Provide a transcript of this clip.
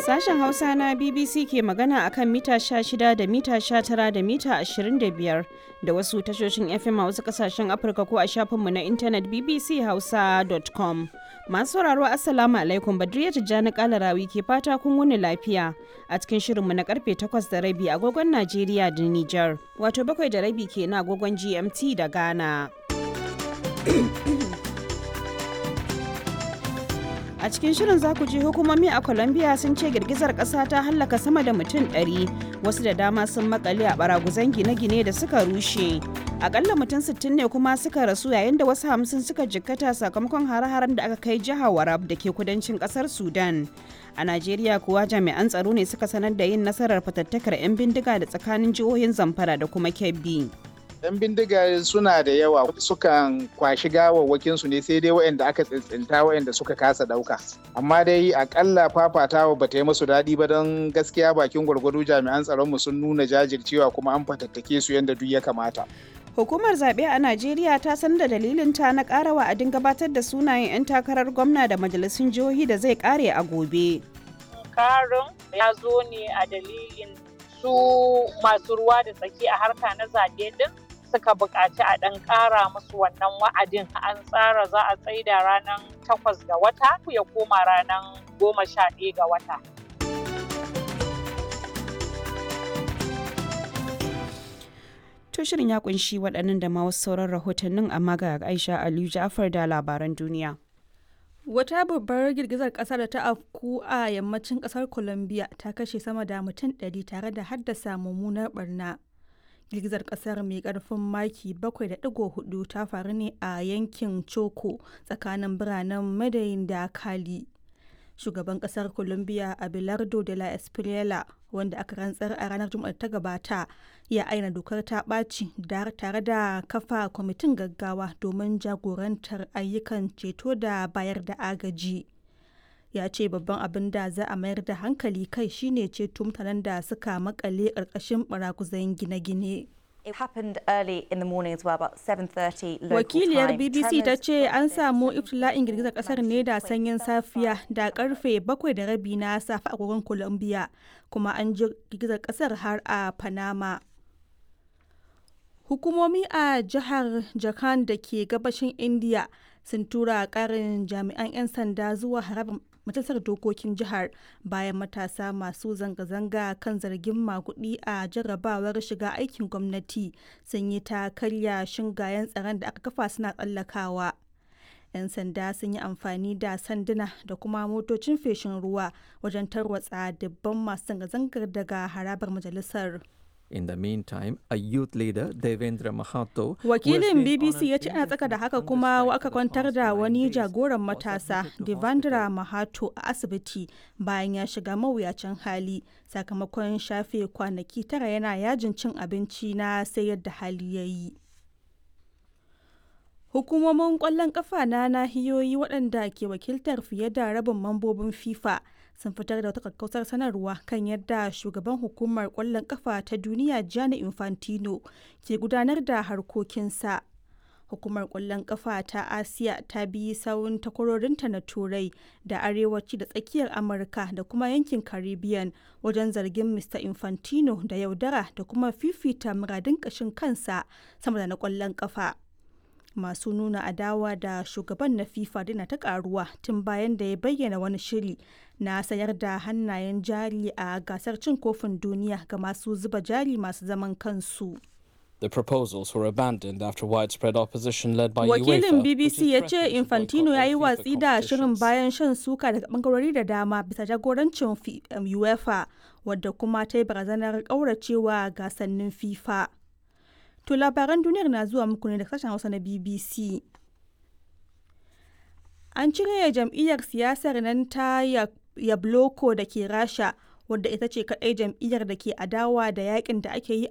Sashen Hausa na BBC ke magana akan mita 16 da mita 19 da mita 25 da wasu tashoshin FM a wasu kasashen Afirka ko a shafinmu na intanet bbchausa.com. Masu sauraro Assalamu alaikum Badriya Tijjani Kalarawi ke fata kun wuni lafiya a cikin shirinmu na karfe 8 da rabi agogon Najeriya da Nijar. Wato bakwai da rabi ke na agogon GMT da Ghana. A cikin shirin za ku ji hukumomi a Colombia sun ce girgizar ƙasa ta hallaka sama da mutum 100 wasu da dama sun makale a baraguzan gine-gine da suka rushe. Akalla mutum 60 ne kuma suka rasu yayin da wasu hamsin suka jikkata sakamakon hare-haren da aka kai jihar Warab da ke kudancin ƙasar Sudan. A Najeriya kuwa jami'an tsaro ne suka sanar da yin nasarar fatattakar 'yan bindiga da tsakanin jihohin Zamfara da kuma Kebbi. 'yan bindiga suna da yawa sukan kwashi gawawwakin su ne sai dai waɗanda aka tsintsinta waɗanda suka kasa ɗauka amma dai akalla fafatawa ba ta yi musu daɗi ba don gaskiya bakin gwargwado jami'an tsaronmu sun nuna jajircewa kuma an fatattake su yadda duk ya kamata Hukumar zaɓe a Najeriya ta san da dalilinta na ƙara wa'adin gabatar da sunayen 'yan takarar gwamna da majalisun jihohi da zai ƙare a gobe. Karin ya zo ne a dalilin su masu ruwa da tsaki a harka na zaɓe din suka buƙaci a ɗan ƙara musu wannan wa'adin an tsara za a tsaida ranar takwas ga wata ya koma ranar goma sha ɗaya ga wata. To shirin ya kunshi waɗannan da ma wasu sauran rahotannin amma ga Aisha Aliyu Ja'far da labaran duniya. Wata babbar girgizar ƙasa da ta afku a yammacin ƙasar Colombia ta kashe sama da mutum ɗari tare da haddasa mummunar barna. girgizar kasar mai karfin maki 7.4 ta faru ne a yankin choco tsakanin biranen madayin da kali shugaban kasar colombia abelardo de la espriela wanda aka rantsar a ranar juma'ar ta gabata ya aina dokar ta ɓaci tare da kafa kwamitin gaggawa domin jagorantar ayyukan ceto da bayar da agaji ya ce babban abin da za a mayar da hankali kai shine ceto mutanen da suka makale ƙarƙashin baraguzan gine-gine. Wakiliyar BBC ta ce an samu iftila'in girgizar kasar ne da sanyin safiya da karfe bakwai da rabi na safe a agogon Colombia kuma an ji girgizar kasar har a Panama. Hukumomi a jihar Jharkhand da ke gabashin India sun tura karin jami'an 'yan sanda zuwa harabar majalisar dokokin jihar bayan matasa masu zanga-zanga kan zargin makudi a jarrabawar shiga aikin gwamnati sun yi ta karya shingayen tsaron da aka kafa suna tsallakawa. 'yan sanda sun yi amfani da sanduna da kuma motocin feshin ruwa wajen tarwatsa dubban masu zanga-zangar daga harabar majalisar. In the meantime, a youth leader, Devendra Mahato, Wakilin BBC ya ce ana tsaka da haka kuma aka kwantar da wani jagoran matasa, Devendra Mahato, a asibiti bayan ya shiga mawuyacin hali sakamakon shafe kwanaki tara yana yajin cin abinci na sai yadda hali ya yi. Hukumomin ƙwallon ƙafa na nahiyoyi waɗanda ke wakiltar fiye da rabin mambobin FIFA sun fitar da wata kakkausar sanarwa kan yadda shugaban hukumar kwallon kafa ta duniya Gianni Infantino ke gudanar da harkokinsa. Hukumar kwallon kafa ta Asiya ta bi sawun takwarorinta na Turai da Arewaci da tsakiyar Amurka da kuma yankin Caribbean wajen zargin Mr. Infantino da yaudara da kuma fifita muradin ƙashin kansa sama da na kwallon kafa. masu nuna adawa da shugaban na fifa dina ta karuwa tun bayan da ya bayyana wani shiri na sayar da hannayen jari a gasar cin kofin duniya ga masu zuba jari masu zaman kansu The proposals were abandoned after widespread opposition led by Wakilin UEFA, BBC ya ce Infantino ya yi watsi da shirin bayan shan suka daga bangarori da dama bisa jagorancin UEFA wadda kuma ta yi barazanar kauracewa gasannin FIFA. To labaran duniyar na zuwa muku ne da sashen Hausa na BBC. An cire jam'iyyar siyasar nan ta Yabloko da ke Rasha wadda ita ce kaɗai jam'iyyar da ke adawa da yakin da ake yi